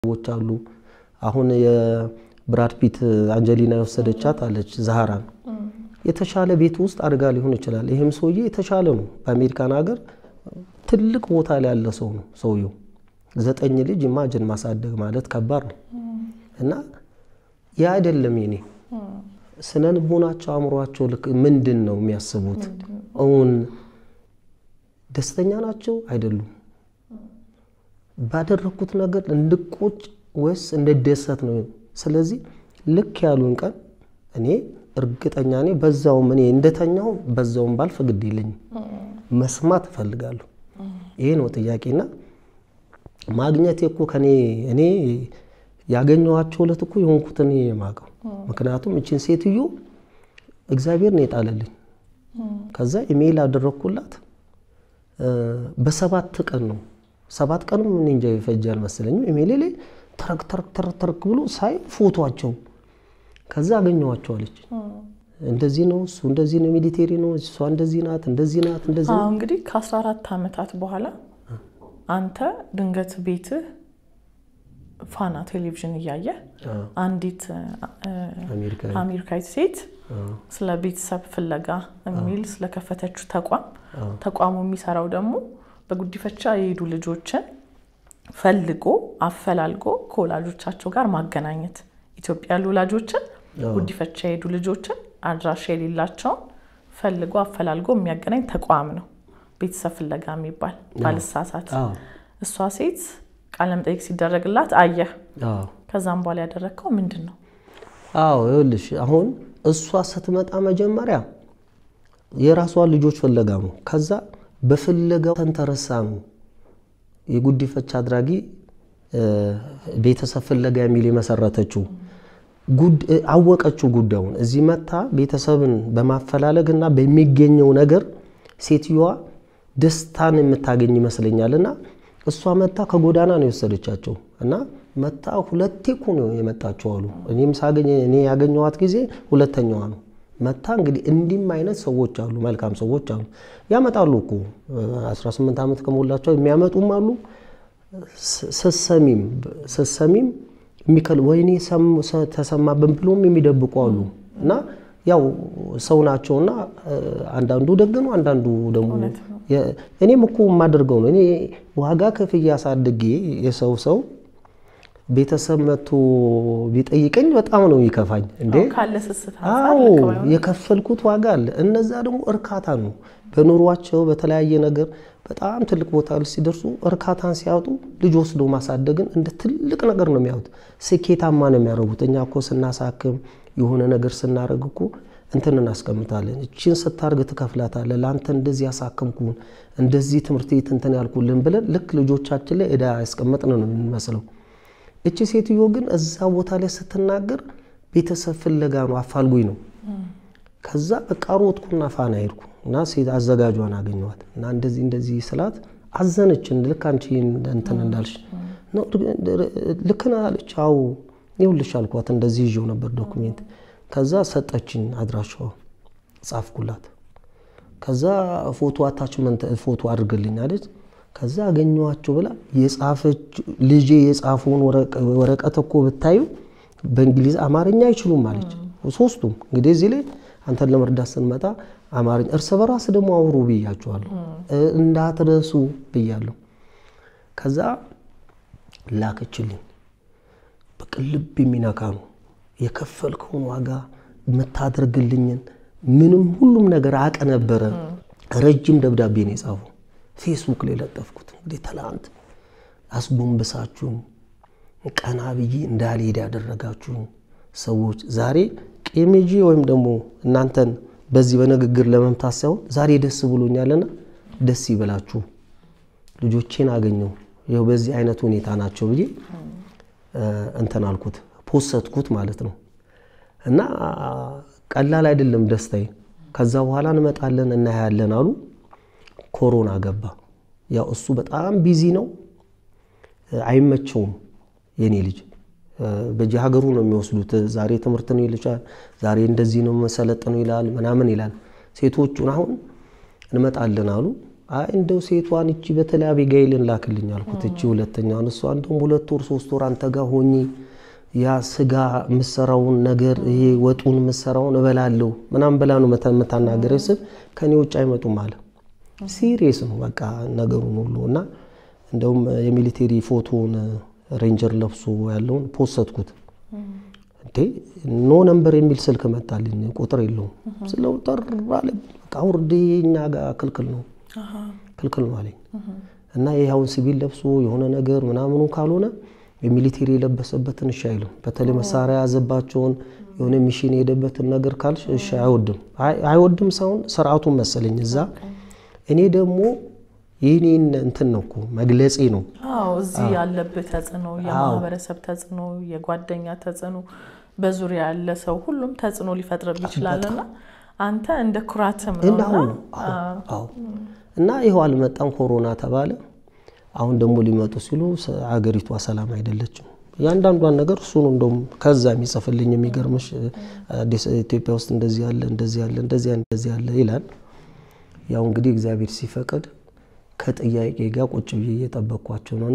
ሰዎች አሉ። አሁን የብራድ ፒት አንጀሊና የወሰደቻት አለች ዛህራን የተሻለ ቤት ውስጥ አድጋ ሊሆን ይችላል። ይህም ሰውዬ የተሻለ ነው። በአሜሪካን ሀገር ትልቅ ቦታ ላይ ያለ ሰው ነው ሰውየው። ዘጠኝ ልጅ ኢማጅን ማሳደግ ማለት ከባድ ነው እና ያ አይደለም የኔ ስነ ልቦናቸው አእምሯቸው ልክ ምንድን ነው የሚያስቡት? እውን ደስተኛ ናቸው አይደሉም? ባደረግኩት ነገር እንድቆጭ ወይስ እንደደሰት ነው? ስለዚህ ልክ ያሉን ቀን እኔ እርግጠኛ እኔ በዛውም እኔ እንደተኛው በዛውም ባልፍ ግድ የለኝም። መስማት እፈልጋለሁ። ይሄ ነው ጥያቄና ማግኘቴ እኮ ከኔ እኔ ያገኘኋቸው ዕለት እኮ የሆንኩትን የማውቀው ምክንያቱም እችን ሴትዮ እግዚአብሔር ነው የጣለልኝ። ከዛ ኢሜይል አደረግኩላት በሰባት ቀን ነው ሰባት ቀንም ምን እንጃ ይፈጅ አልመሰለኝም። ኢሜይሌ ላይ ተረክ ተረክ ተረክ ተረክ ብሎ ሳይ ፎቶቸው ከዛ አገኘኋቸው አለች። እንደዚህ ነው እሱ እንደዚህ ነው ሚሊቴሪ ነው እሷ እንደዚህ ናት እንደዚህ ናት እንደዚህ አዎ እንግዲህ ከ14 ዓመታት በኋላ አንተ ድንገት ቤትህ ፋና ቴሌቪዥን እያየ አንዲት አሜሪካዊት ሴት ስለ ቤተሰብ ፍለጋ የሚል ስለከፈተችው ተቋም ተቋሙ የሚሰራው ደግሞ በጉዲፈቻ የሄዱ ልጆችን ፈልጎ አፈላልጎ ከወላጆቻቸው ጋር ማገናኘት ኢትዮጵያ ያሉ ወላጆችን ጉዲፈቻ የሄዱ ልጆችን አድራሻ የሌላቸውን ፈልጎ አፈላልጎ የሚያገናኝ ተቋም ነው። ቤተሰብ ፍለጋ የሚባል ባልሳሳት። እሷ ሴት ቃለ መጠይቅ ሲደረግላት አየህ። ከዛም በኋላ ያደረግከው ምንድን ነው? አዎ ይኸውልሽ፣ አሁን እሷ ስትመጣ መጀመሪያ የራሷን ልጆች ፍለጋ ነው። ከዛ በፍለጋው ተንተረሳ ነው የጉዲፈቻ አድራጊ ቤተሰብ ፍለጋ የሚል የመሰረተችው አወቀችው ጉዳዩን። እዚህ መታ ቤተሰብን በማፈላለግ እና በሚገኘው ነገር ሴትዮዋ ደስታን የምታገኝ ይመስለኛል። እና እሷ መታ ከጎዳና ነው የወሰደቻቸው እና መታ ሁለቴ እኮ ነው የመጣችው አሉ። እኔም ሳገኝ እኔ ያገኘኋት ጊዜ ሁለተኛዋ ነው። መታ እንግዲህ እንዲህም አይነት ሰዎች አሉ፣ መልካም ሰዎች አሉ። ያመጣሉ እኮ 18 ዓመት ከሞላቸው የሚያመጡም አሉ። ስሰሚም ስሰሚም የሚከል ወይኔ ተሰማብን ብሎም የሚደብቁ አሉ። እና ያው ሰው ናቸውና አንዳንዱ ደግ ነው፣ አንዳንዱ ደግሞ እኔም እኮ የማደርገው ነው። እኔ ዋጋ ከፍዬ አሳድጌ የሰው ሰው ቤተሰብ መጥቶ ቢጠይቀኝ በጣም ነው የሚከፋኝ። እንዴ አዎ የከፈልኩት ዋጋ አለ። እነዛ ደግሞ እርካታ ነው በኑሯቸው በተለያየ ነገር በጣም ትልቅ ቦታ ሲደርሱ እርካታን ሲያወጡ ልጅ ወስዶ ማሳደግን እንደ ትልቅ ነገር ነው የሚያዩት። ስኬታማ ነው የሚያደርጉት። እኛ እኮ ስናሳክም የሆነ ነገር ስናደርግ እኮ እንትን እናስቀምጣለን። እችን ስታርግ ትከፍላታለህ፣ ለአንተ እንደዚህ ያሳክምኩን እንደዚህ ትምህርት ቤት እንትን ያልኩልን ብለን ልክ ልጆቻችን ላይ ዕዳ ያስቀመጥን ነው የምንመስለው። እቺ ሴትዮ ግን እዛ ቦታ ላይ ስትናገር ቤተሰብ ፍለጋ ነው አፋልጉኝ ነው። ከዛ በቃ ሮጥኩና ፋና ሄድኩ እና ሴት አዘጋጇን አገኘኋት እና እንደዚህ እንደዚህ ስላት አዘነች። ልክ አንቺ እንትን እንዳልሽ ልክ ነህ አለች። አዎ ይኸውልሽ አልኳት። እንደዚህ ይዤው ነበር ዶኩሜንት። ከዛ ሰጠችኝ አድራሻዋ ጻፍኩላት። ከዛ ፎቶ አታችመንት ፎቶ አድርግልኝ አለች። ከዛ አገኘኋቸው ብላ የጻፈች ልጄ የጻፈውን ወረቀት እኮ ብታዩ በእንግሊዝ አማርኛ አይችሉም አለች። ሶስቱም እንግዲህ እዚህ ላይ አንተን ለመርዳት ስንመጣ አማርኛ እርስ በራስ ደግሞ አውሩ ብያቸዋለሁ፣ እንዳትረሱ ብያለሁ። ከዛ ላከችልኝ። በቃ ልብ የሚነካ ነው። የከፈልከውን ዋጋ የምታደርግልኝን ምንም ሁሉም ነገር አቀ ነበረ። ረጅም ደብዳቤ ነው የጻፈው። ፌስቡክ ላይ ለጠፍኩት። እንግዲህ ትላንት አስጎንብሳችሁን ቀና ብዬ እንዳልሄድ ያደረጋችሁን ሰዎች ዛሬ ቄሜጂ ወይም ደግሞ እናንተን በዚህ በንግግር ለመምታት ሳይሆን ዛሬ ደስ ብሎኛልና ደስ ይበላችሁ፣ ልጆቼን አገኘው ይኸው በዚህ አይነት ሁኔታ ናቸው ብዬ እንትን አልኩት፣ ፖሰትኩት ማለት ነው። እና ቀላል አይደለም ደስታዬ። ከዛ በኋላ እንመጣለን እናያለን አሉ። ኮሮና ገባ። ያው እሱ በጣም ቢዚ ነው፣ አይመቸውም የኔ ልጅ በየሀገሩ ነው የሚወስዱት። ዛሬ ትምህርት ነው ይልሻል፣ ዛሬ እንደዚህ ነው መሰለጥ ነው ይላል ምናምን ይላል። ሴቶቹን አሁን እንመጣለን አሉ። አይ እንደው ሴቷን እቺ በተለይ አቤጋይልን ላክልኝ አልኩት። እቺ ሁለተኛውን እሷ እንደውም ሁለት ወር ሶስት ወር አንተ ጋር ሆኜ ያ ስጋ የምሰራውን ነገር ይሄ ወጡን የምሰራውን እበላለሁ ምናምን ብላ ነው የምታናገረ ስል ከኔ ውጭ አይመጡም አለ። ሲሪየስ ነው በቃ ነገሩን ሁሉ እና እንደውም የሚሊቴሪ ፎቶውን ሬንጀር ለብሶ ያለውን ፖስትኩት። እንዴ ኖ ነምበር የሚል ስልክ መጣልኝ። ቁጥር የለውም ስለው ጠር አለ። በቃ ውርድ እኛ ጋር ክልክል ነው ክልክል ነው አለኝ። እና ይህ አሁን ሲቪል ለብሶ የሆነ ነገር ምናምኑ ካልሆነ የሚሊቴሪ የለበሰበትን እሺ አይልም። በተለይ መሳሪያ የያዘባቸውን የሆነ ሚሽን የሄደበትን ነገር ካልሽ እሺ አይወድም። አይወድም ሳይሆን ስርዓቱን መሰለኝ እዛ እኔ ደግሞ ይህኔን እንትን ነው እኮ መግለጼ ነው። አዎ እዚህ ያለብህ ተጽዕኖ፣ የማህበረሰብ ተጽዕኖ፣ የጓደኛ ተጽዕኖ፣ በዙሪያ ያለ ሰው ሁሉም ተጽዕኖ ሊፈጥርብ ይችላልና አንተ እንደ ኩራትም ነው እና ይኸው አልመጣም፣ ኮሮና ተባለ። አሁን ደግሞ ሊመጡ ሲሉ አገሪቷ ሰላም አይደለችም። እያንዳንዷን ነገር እሱ ነው እንደውም ከዛ የሚጽፍልኝ የሚገርምሽ፣ አዲስ ኢትዮጵያ ውስጥ እንደዚህ ያለ እንደዚህ ያለ እንደዚህ እንደዚህ ያለ ይላል። ያው እንግዲህ እግዚአብሔር ሲፈቅድ ከጥያቄ ጋር ቁጭ ብዬ እየጠበቅኳቸው ነው እና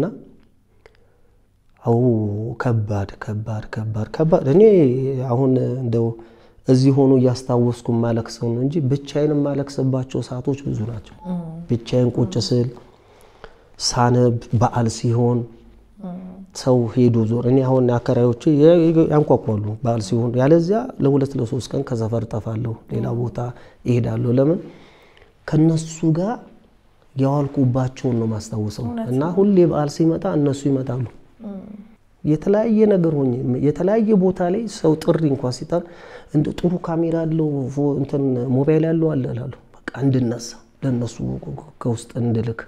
አው ከባድ ከባድ ከባድ ከባድ እኔ አሁን እንደው እዚህ ሆኖ እያስታወስኩ ማለክሰው ነው እንጂ ብቻዬን የማለክስባቸው ሰዓቶች ብዙ ናቸው። ብቻዬን ቁጭ ስል ሳነብ፣ በዓል ሲሆን ሰው ሄዶ ዞር እኔ አሁን አከራዮቼ ያንኳኳሉ በዓል ሲሆን፣ ያለዚያ ለሁለት ለሶስት ቀን ከሰፈር ጠፋለሁ፣ ሌላ ቦታ ይሄዳለሁ። ለምን ከነሱ ጋር የዋልኩባቸውን ነው ማስታውሰው እና ሁሌ በዓል ሲመጣ እነሱ ይመጣሉ። የተለያየ ነገር ሆኜ የተለያየ ቦታ ላይ ሰው ጥሪ እንኳን ሲጠር እንደ ጥሩ ካሜራ አለው እንትን ሞባይል ያለው አለ እላለሁ። በቃ እንድነሳ ለእነሱ ከውስጥ እንድልክ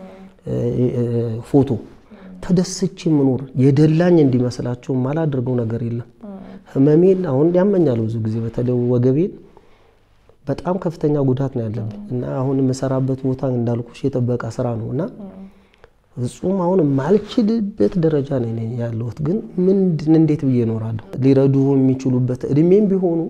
ፎቶ ተደስቼ የምኖር የደላኝ እንዲመስላቸው ማላደርገው ነገር የለም። ህመሜን አሁን ያመኛል ብዙ ጊዜ በተለይ ወገቤን በጣም ከፍተኛ ጉዳት ነው ያለብኝ እና አሁን የምሰራበት ቦታ እንዳልኩሽ የጥበቃ ስራ ነው እና ፍጹም አሁን የማልችልበት ደረጃ ነው ያለሁት። ግን ምንድን እንዴት ብዬ እኖራለሁ? ሊረዱ የሚችሉበት እድሜም ቢሆኑ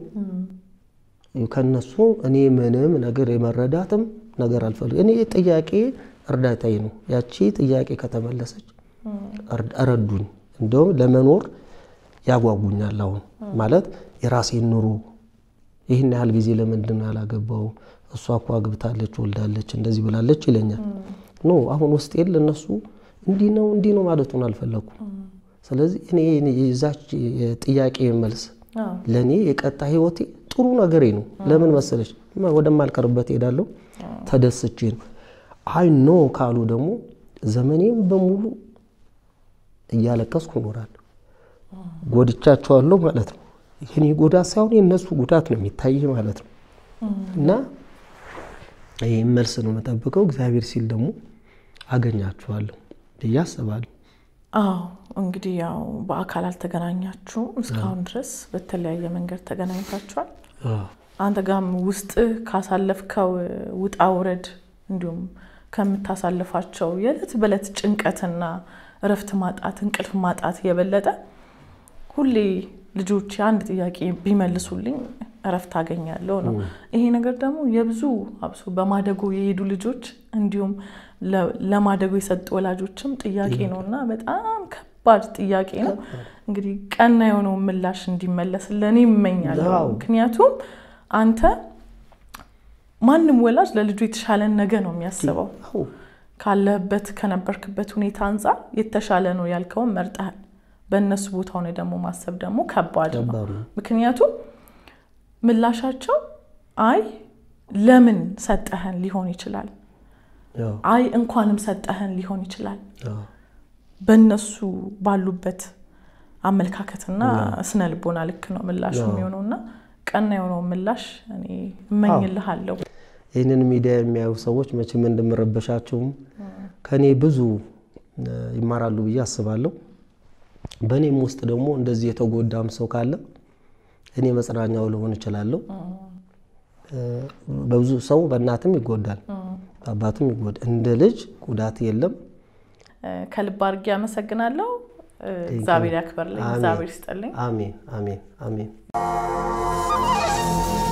ከነሱ እኔ ምንም ነገር የመረዳትም ነገር አልፈልግም። እኔ ጥያቄ እርዳታዬ ነው። ያቺ ጥያቄ ከተመለሰች ረዱኝ። እንደውም ለመኖር ያጓጉኛል። አሁን ማለት የራሴን ኑሮ ይህን ያህል ጊዜ ለምንድን ነው ያላገባው? እሷ እኮ አግብታለች፣ ወልዳለች፣ እንደዚህ ብላለች ይለኛል። ኖ አሁን ውስጥ የለ እነሱ እንዲህ ነው እንዲህ ነው ማለቱን አልፈለኩም። ስለዚህ እኔ የዛች ጥያቄ መልስ ለእኔ የቀጣ ህይወቴ ጥሩ ነገሬ ነው። ለምን መሰለች ወደማልቀርበት ሄዳለሁ ተደስቼ ነው። አይ ኖ ካሉ ደግሞ ዘመኔም በሙሉ እያለቀስኩ እኖራለሁ። ጎድቻቸዋለሁ ማለት ነው። የኔ ጉዳት ሳይሆን የእነሱ ጉዳት ነው የሚታይ ማለት ነው። እና ይህ መልስ ነው የምጠብቀው። እግዚአብሔር ሲል ደግሞ አገኛችኋለሁ ብዬ አስባለሁ። አዎ እንግዲህ ያው በአካል አልተገናኛችሁም እስካሁን ድረስ በተለያየ መንገድ ተገናኝታችኋል። አንተ ጋም ውስጥ ካሳለፍከው ውጣ ውረድ እንዲሁም ከምታሳልፋቸው የዕለት በዕለት ጭንቀትና እረፍት ማጣት፣ እንቅልፍ ማጣት የበለጠ ሁሌ ልጆች አንድ ጥያቄ ቢመልሱልኝ እረፍት አገኛለሁ ነው። ይሄ ነገር ደግሞ የብዙ አብሶ በማደጎ የሄዱ ልጆች እንዲሁም ለማደጎ የሰጡ ወላጆችም ጥያቄ ነው እና በጣም ከባድ ጥያቄ ነው። እንግዲህ ቀና የሆነው ምላሽ እንዲመለስ ለእኔ ይመኛለሁ። ምክንያቱም አንተ ማንም ወላጅ ለልጁ የተሻለን ነገ ነው የሚያስበው። ካለህበት ከነበርክበት ሁኔታ አንጻር የተሻለ ነው ያልከውን መርጠሃል። በእነሱ ቦታ ሆነ ደግሞ ማሰብ ደግሞ ከባድ ነው። ምክንያቱም ምላሻቸው አይ ለምን ሰጠህን ሊሆን ይችላል። አይ እንኳንም ሰጠህን ሊሆን ይችላል። በእነሱ ባሉበት አመለካከትና ስነ ልቦና ልክ ነው ምላሹ የሚሆነው እና ቀና የሆነው ምላሽ እኔ እመኝልሃለሁ። ይህንን ሚዲያ የሚያዩ ሰዎች መቼም እንደምረበሻቸውም ከእኔ ብዙ ይማራሉ ብዬ አስባለሁ። በእኔም ውስጥ ደግሞ እንደዚህ የተጎዳም ሰው ካለ እኔ መጽናኛው ልሆን እችላለሁ። በብዙ ሰው በእናትም ይጎዳል፣ በአባትም ይጎዳል። እንደ ልጅ ጉዳት የለም። ከልብ አድርጌ አመሰግናለሁ። እግዚአብሔር ያክበርልኝ፣ እግዚአብሔር ይስጠልኝ። አሜን፣ አሜን፣ አሜን።